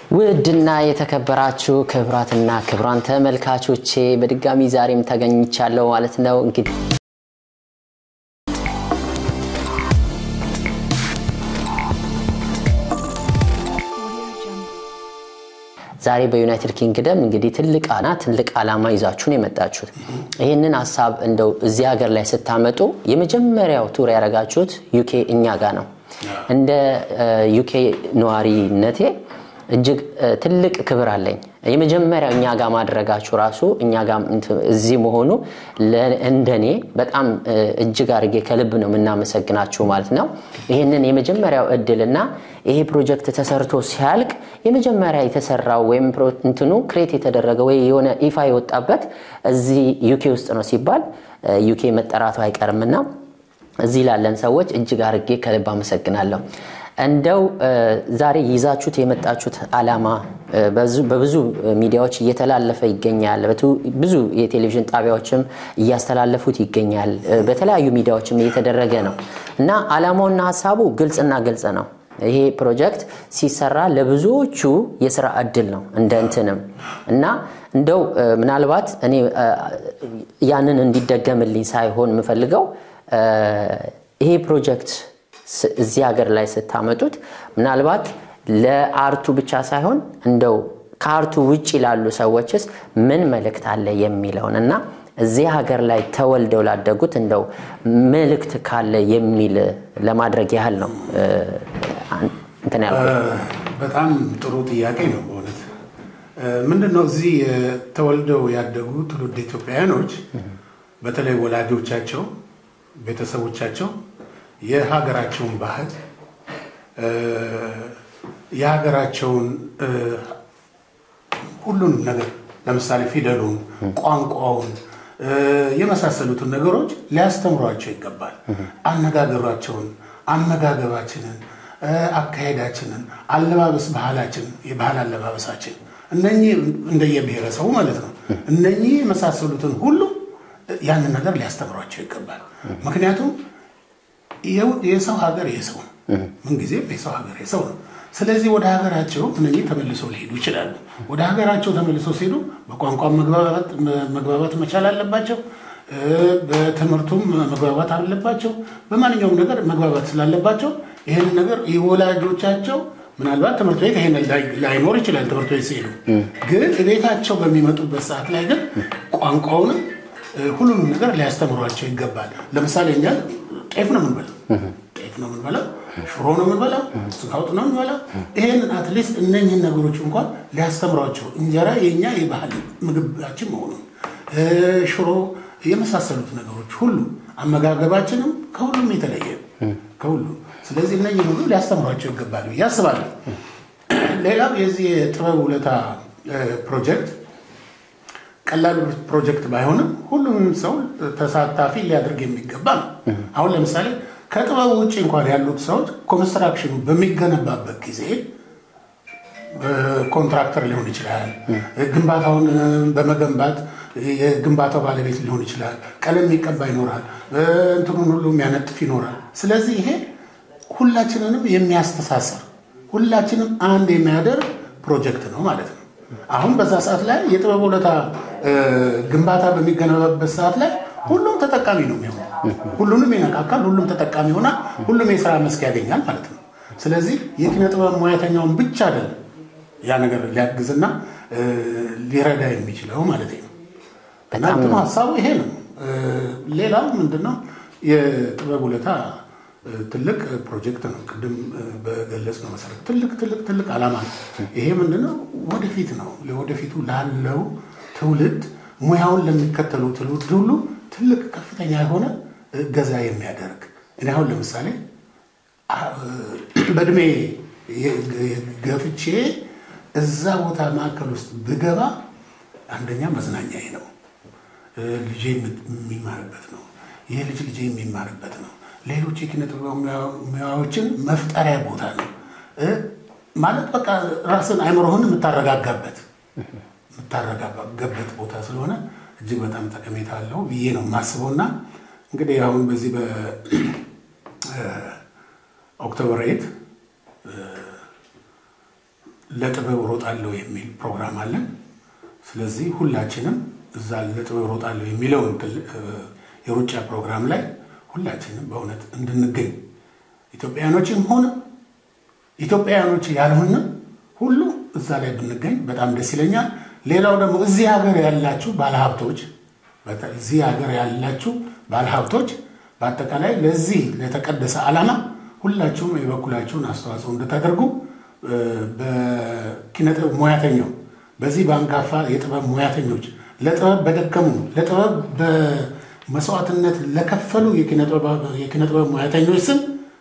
ውድና የተከበራችሁ ክብራትና ክብራን ተመልካቾቼ በድጋሚ ዛሬም ተገኝቻለሁ ማለት ነው። እንግዲህ ዛሬ በዩናይትድ ኪንግደም እንግዲህ ትልቅ አና ትልቅ ዓላማ ይዛችሁን የመጣችሁት ይህንን ሀሳብ እንደው እዚህ ሀገር ላይ ስታመጡ የመጀመሪያው ቱር ያደረጋችሁት ዩኬ እኛ ጋር ነው። እንደ ዩኬ ነዋሪነቴ እጅግ ትልቅ ክብር አለኝ። የመጀመሪያው እኛ ጋር ማድረጋችሁ ራሱ እኛ ጋር እዚህ መሆኑ እንደኔ በጣም እጅግ አድርጌ ከልብ ነው የምናመሰግናችሁ ማለት ነው። ይህንን የመጀመሪያው እድልና ይሄ ፕሮጀክት ተሰርቶ ሲያልቅ የመጀመሪያ የተሰራው ወይም እንትኑ ክሬት የተደረገ ወይ የሆነ ይፋ የወጣበት እዚህ ዩኬ ውስጥ ነው ሲባል ዩኬ መጠራቱ አይቀርምና እዚህ ላለን ሰዎች እጅግ አድርጌ ከልብ አመሰግናለሁ። እንደው ዛሬ ይዛችሁት የመጣችሁት ዓላማ በብዙ ሚዲያዎች እየተላለፈ ይገኛል። ብዙ የቴሌቪዥን ጣቢያዎችም እያስተላለፉት ይገኛል። በተለያዩ ሚዲያዎችም እየተደረገ ነው እና ዓላማውና ሀሳቡ ግልጽና ግልጽ ነው። ይሄ ፕሮጀክት ሲሰራ ለብዙዎቹ የስራ እድል ነው እንደ እንትንም እና እንደው ምናልባት እኔ ያንን እንዲደገምልኝ ሳይሆን የምፈልገው ይሄ ፕሮጀክት እዚህ ሀገር ላይ ስታመጡት ምናልባት ለአርቱ ብቻ ሳይሆን እንደው ከአርቱ ውጭ ላሉ ሰዎችስ ምን መልእክት አለ የሚለውን እና እዚህ ሀገር ላይ ተወልደው ላደጉት እንደው መልእክት ካለ የሚል ለማድረግ ያህል ነው እንትን ያልኩት። በጣም ጥሩ ጥያቄ ነው በእውነት ምንድን ነው እዚህ ተወልደው ያደጉ ትውልድ ኢትዮጵያውያኖች በተለይ ወላጆቻቸው ቤተሰቦቻቸው የሀገራቸውን ባህል የሀገራቸውን ሁሉንም ነገር ለምሳሌ ፊደሉን፣ ቋንቋውን የመሳሰሉትን ነገሮች ሊያስተምሯቸው ይገባል። አነጋገሯቸውን፣ አመጋገባችንን፣ አካሄዳችንን፣ አለባበስ ባህላችን፣ የባህል አለባበሳችን እነኚህ እንደየብሔረሰቡ ማለት ነው። እነኚህ የመሳሰሉትን ሁሉ ያንን ነገር ሊያስተምሯቸው ይገባል። ምክንያቱም የሰው ሀገር የሰው ነው። ምንጊዜም የሰው ሀገር የሰው ነው። ስለዚህ ወደ ሀገራቸው እነኚህ ተመልሰው ሊሄዱ ይችላሉ። ወደ ሀገራቸው ተመልሰው ሲሄዱ በቋንቋ መግባባት መቻል አለባቸው። በትምህርቱም መግባባት አለባቸው። በማንኛውም ነገር መግባባት ስላለባቸው ይህን ነገር የወላጆቻቸው ምናልባት ትምህርት ቤት ይሄን ላይኖር ይችላል። ትምህርት ቤት ሲሄዱ ግን ቤታቸው በሚመጡበት ሰዓት ላይ ግን ቋንቋውንም ሁሉንም ነገር ሊያስተምሯቸው ይገባል። ለምሳሌ እኛ ጤፍ ነው የምንበላው፣ ጤፍ ነው የምንበላው፣ ሽሮ ነው የምንበላው፣ ስጋ ወጥ ነው የምንበላው። ይሄንን አትሊስት እነኝህን ነገሮች እንኳን ሊያስተምሯቸው እንጀራ የኛ የባህል ምግባችን መሆኑን ሽሮ የመሳሰሉት ነገሮች ሁሉ አመጋገባችንም ከሁሉም የተለየ ከሁሉም ስለዚህ እነኝህን ሁሉ ሊያስተምሯቸው ይገባል ብዬ አስባለሁ። ሌላው የዚህ የጥበብ ውለታ ፕሮጀክት ቀላል ፕሮጀክት ባይሆንም ሁሉንም ሰው ተሳታፊ ሊያደርግ የሚገባ ነው። አሁን ለምሳሌ ከጥበቡ ውጭ እንኳን ያሉት ሰዎች ኮንስትራክሽኑ በሚገነባበት ጊዜ ኮንትራክተር ሊሆን ይችላል። ግንባታውን በመገንባት የግንባታው ባለቤት ሊሆን ይችላል። ቀለም የሚቀባ ይኖራል። እንትኑን ሁሉ የሚያነጥፍ ይኖራል። ስለዚህ ይሄ ሁላችንንም የሚያስተሳሰር ሁላችንም አንድ የሚያደርግ ፕሮጀክት ነው ማለት ነው። አሁን በዛ ሰዓት ላይ የጥበብ ውለታ ግንባታ በሚገነባበት ሰዓት ላይ ሁሉም ተጠቃሚ ነው የሚሆነው። ሁሉንም ይነካካል፣ ሁሉም ተጠቃሚ ይሆናል፣ ሁሉም የስራ መስክ ያገኛል ማለት ነው። ስለዚህ የኪነ ጥበብ ሙያተኛውን ብቻ አይደለም ያ ነገር ሊያግዝና ሊረዳ የሚችለው ማለት ነው። እና እንትኑ ሀሳቡ ይሄ ነው። ሌላው ምንድነው የጥበብ ውለታ ትልቅ ፕሮጀክት ነው። ቅድም በገለጽ ነው መሰረት ትልቅ ትልቅ ትልቅ ዓላማ ነው። ይሄ ምንድነው ወደፊት ነው ለወደፊቱ ላለው ትውልድ ሙያውን ለሚከተሉ ትውልድ ሁሉ ትልቅ ከፍተኛ የሆነ እገዛ የሚያደርግ እኔ አሁን ለምሳሌ በእድሜ ገፍቼ እዛ ቦታ ማዕከል ውስጥ ብገባ አንደኛ መዝናኛዬ ነው። ልጄ የሚማርበት ነው። ይህ ልጅ ልጄ የሚማርበት ነው። ሌሎች የኪነ ጥበብ ሙያዎችን መፍጠሪያ ቦታ ነው ማለት በቃ ራስን አይምሮህን የምታረጋጋበት የምታረጋጋበት ቦታ ስለሆነ እጅግ በጣም ጠቀሜታ አለው ብዬ ነው የማስበው እና እንግዲህ አሁን በዚህ በኦክቶበር ኤት ለጥበብ ሮጣለሁ የሚል ፕሮግራም አለን። ስለዚህ ሁላችንም እዛ ለጥበብ ሮጣለሁ የሚለውን የሩጫ ፕሮግራም ላይ ሁላችንም በእውነት እንድንገኝ ኢትዮጵያውያኖችም ሆነ ኢትዮጵያውያኖች ያልሆነ ሁሉ እዛ ላይ ብንገኝ በጣም ደስ ይለኛል። ሌላው ደግሞ እዚህ ሀገር ያላችሁ ባለሀብቶች እዚህ ሀገር ያላችሁ ባለሀብቶች በአጠቃላይ ለዚህ ለተቀደሰ ዓላማ ሁላችሁም የበኩላችሁን አስተዋጽኦ እንድታደርጉ በኪነጥበብ ሙያተኛው በዚህ በአንጋፋ የጥበብ ሙያተኞች ለጥበብ በደከሙ ለጥበብ በመስዋዕትነት ለከፈሉ የኪነጥበብ ሙያተኞች ስም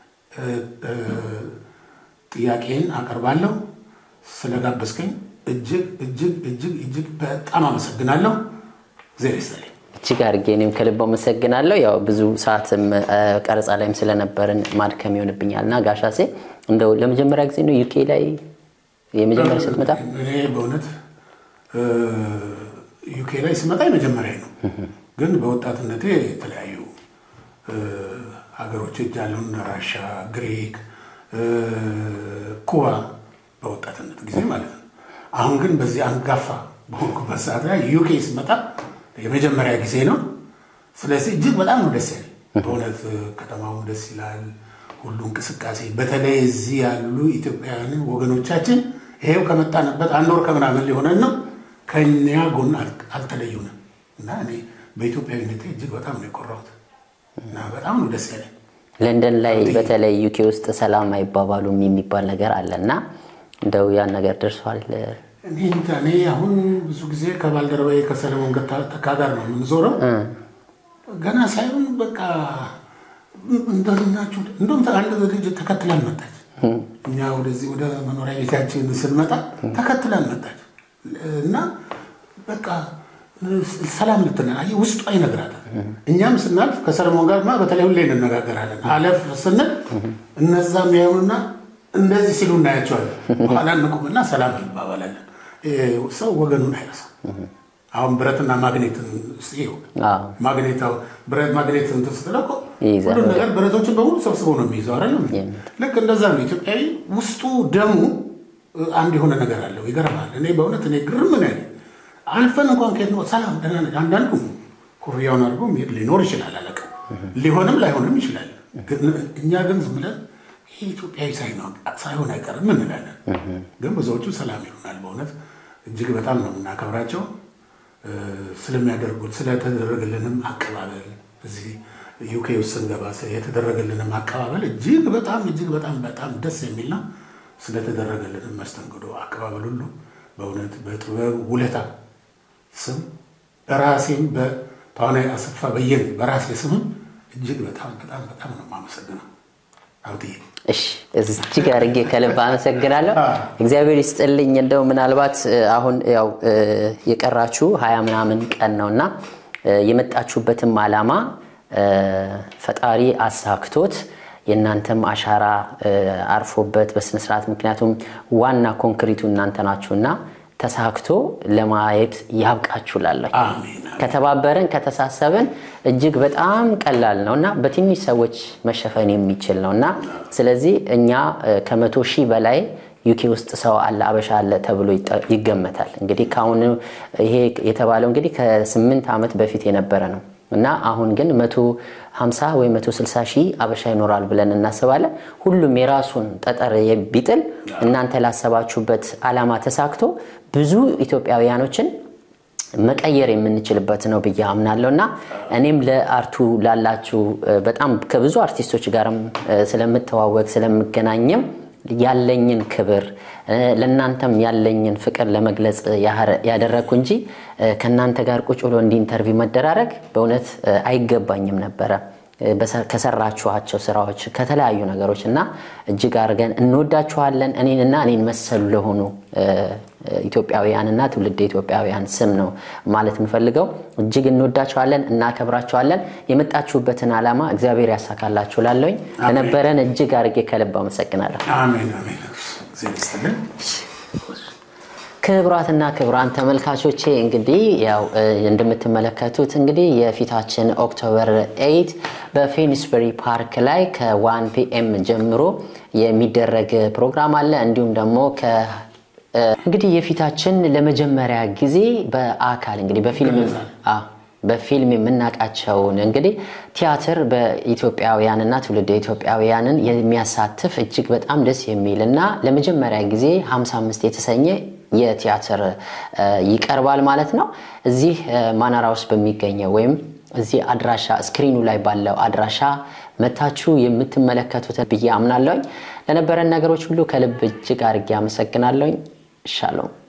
ጥያቄን አቀርባለሁ። ስለጋበዝከኝ እጅግ እጅግ እጅግ እጅግ በጣም አመሰግናለሁ። እግዚአብሔር ይስጥልኝ። እጅግ አድርጌ እኔም ከልብ አመሰግናለሁ። ያው ብዙ ሰዓትም ቀረጻ ላይም ስለነበርን ማድከም ይሆንብኛል እና ጋሻሴ እንደው ለመጀመሪያ ጊዜ ነው ዩኬ ላይ የመጀመሪያ ስትመጣ? እኔ በእውነት ዩኬ ላይ ስመጣ የመጀመሪያ ነው። ግን በወጣትነቴ የተለያዩ ሀገሮች ሄጃለሁ። እነ ራሻ፣ ግሪክ፣ ኩባ በወጣትነት ጊዜ ማለት ነው። አሁን ግን በዚህ አንጋፋ በሆንኩበት ሰዓት ላይ ዩኬ ስመጣ የመጀመሪያ ጊዜ ነው። ስለዚህ እጅግ በጣም ነው ደስ ያለኝ። በእውነት ከተማው ደስ ይላል። ሁሉ እንቅስቃሴ፣ በተለይ እዚህ ያሉ ኢትዮጵያውያን ወገኖቻችን ይሄው ከመጣንበት አንድ ወር ከምናምን ሊሆነን ነው ከኛ ጎን አልተለዩንም እና እኔ በኢትዮጵያዊነቴ እጅግ በጣም ነው የኮራሁት እና በጣም ነው ደስ ያለኝ። ለንደን ላይ በተለይ ዩኬ ውስጥ ሰላም አይባባሉም የሚባል ነገር አለ እና እንደው ያን ነገር ደርሷል? እኔ እንጃ። እኔ አሁን ብዙ ጊዜ ከባልደረባዬ ከሰለሞን ተካ ጋር ነው የምንዞረው። ገና ሳይሆን በቃ እንደዚህ ናችሁ። እንደውም አንድ ልጅ ተከትላን መጣች። እኛ ወደዚህ ወደ መኖሪያ ቤታችን ስንመጣ ተከትላን መጣች እና በቃ ሰላም ልትለን አየህ፣ ውስጧ ይነግራታል። እኛም ስናልፍ ከሰለሞን ጋር በተለይ ሁሌ እንነጋገራለን። አለፍ ስንል እነዛም ያዩንና እንደዚህ ሲሉ እናያቸዋለን። በኋላ እንቁምና ሰላም እንባባላለን። ሰው ወገኑን አይረሳም። አሁን ብረትና ማግኔትን ይኸው ማግኔታው ብረት ማግኔት እንትን ስትለው እኮ ሁሉም ነገር ብረቶችን በሙሉ ሰብስቦ ነው የሚይዘው አይደለም። ልክ እንደዛ ነው። ኢትዮጵያዊ ውስጡ ደሙ አንድ የሆነ ነገር አለው። ይገርማል። እኔ በእውነት እኔ ግርም ነው ያለኝ። አልፈን እንኳን ከየት ነው ሰላም ደህና ነህ። አንዳንዱ ኮፍያውን አድርጎ ሚሄድ ሊኖር ይችላል፣ አላውቅም። ሊሆንም ላይሆንም ይችላል። እኛ ግን ዝም ብለን ይሄ ኢትዮጵያዊ ሳይሆን አይቀርም እንላለን። ግን ብዙዎቹ ሰላም ይሉናል። በእውነት እጅግ በጣም ነው የምናከብራቸው ስለሚያደርጉት ስለተደረገልንም አቀባበል እዚህ ዩኬ ውስጥ ስንገባ የተደረገልንም አቀባበል እጅግ በጣም እጅግ በጣም በጣም ደስ የሚል ነው። ስለተደረገልንም መስተንግዶ አቀባበል ሁሉ በእውነት በጥበብ ውለታ ስም በራሴም በተዋናይ አሰፋ በየነ በራሴ ስምም እጅግ በጣም በጣም በጣም ነው የማመሰግነው አብትዬ። እሺ እጅግ አድርጌ ከልብ አመሰግናለሁ። እግዚአብሔር ይስጥልኝ። እንደው ምናልባት አሁን ያው የቀራችሁ ሀያ ምናምን ቀን ነው እና የመጣችሁበትም ዓላማ ፈጣሪ አሳክቶት የእናንተም አሻራ አርፎበት በስነስርዓት ምክንያቱም ዋና ኮንክሪቱ እናንተ ናችሁና ተሳክቶ ለማየት ያብቃችሁ ላለሁ ከተባበርን ከተሳሰብን እጅግ በጣም ቀላል ነው እና በትንሽ ሰዎች መሸፈን የሚችል ነው እና ስለዚህ እኛ ከመቶ ሺህ በላይ ዩኬ ውስጥ ሰው አለ አበሻ አለ ተብሎ ይገመታል። እንግዲህ ከአሁኑ ይሄ የተባለው እንግዲህ ከስምንት ዓመት በፊት የነበረ ነው እና አሁን ግን መቶ ሀምሳ ወይ መቶ ስልሳ ሺህ አበሻ ይኖራል ብለን እናስባለን። ሁሉም የራሱን ጠጠር ቢጥል እናንተ ላሰባችሁበት ዓላማ ተሳክቶ ብዙ ኢትዮጵያውያኖችን መቀየር የምንችልበት ነው ብዬ አምናለሁ እና እኔም ለአርቱ ላላችሁ በጣም ከብዙ አርቲስቶች ጋርም ስለምተዋወቅ ስለምገናኝም ያለኝን ክብር ለእናንተም ያለኝን ፍቅር ለመግለጽ ያደረግኩ እንጂ ከእናንተ ጋር ቁጭ ብሎ እንዲ ኢንተርቪው መደራረግ በእውነት አይገባኝም ነበረ። ከሰራችኋቸው ስራዎች ከተለያዩ ነገሮች እና እጅግ አድርገን እንወዳችኋለን። እኔንና እኔን መሰሉ ለሆኑ ኢትዮጵያውያንና ትውልድ ኢትዮጵያውያን ስም ነው ማለት የምፈልገው። እጅግ እንወዳችኋለን፣ እናከብራችኋለን። የመጣችሁበትን ዓላማ እግዚአብሔር ያሳካላችሁ። ላለውኝ ለነበረን እጅግ አድርጌ ከልብ አመሰግናለሁ። አሜን አሜን። እግዚአብሔር ይስጥልን። ክቡራትና ክቡራን ተመልካቾቼ እንግዲህ ያው እንደምትመለከቱት እንግዲህ የፊታችን ኦክቶበር ኤይት በፊኒስበሪ ፓርክ ላይ ከዋን ፒኤም ጀምሮ የሚደረግ ፕሮግራም አለ። እንዲሁም ደግሞ እንግዲህ የፊታችን ለመጀመሪያ ጊዜ በአካል እንግዲህ በፊልም አዎ በፊልም የምናውቃቸውን እንግዲህ ቲያትር በኢትዮጵያውያንና ትውልደ ኢትዮጵያውያንን የሚያሳትፍ እጅግ በጣም ደስ የሚል እና ለመጀመሪያ ጊዜ 55 የተሰኘ የቲያትር ይቀርባል ማለት ነው። እዚህ ማናራ ውስጥ በሚገኘው ወይም እዚህ አድራሻ ስክሪኑ ላይ ባለው አድራሻ መታችሁ የምትመለከቱትን ብዬ አምናለሁኝ። ለነበረን ነገሮች ሁሉ ከልብ እጅግ አድርጌ አመሰግናለሁኝ። ሻሎም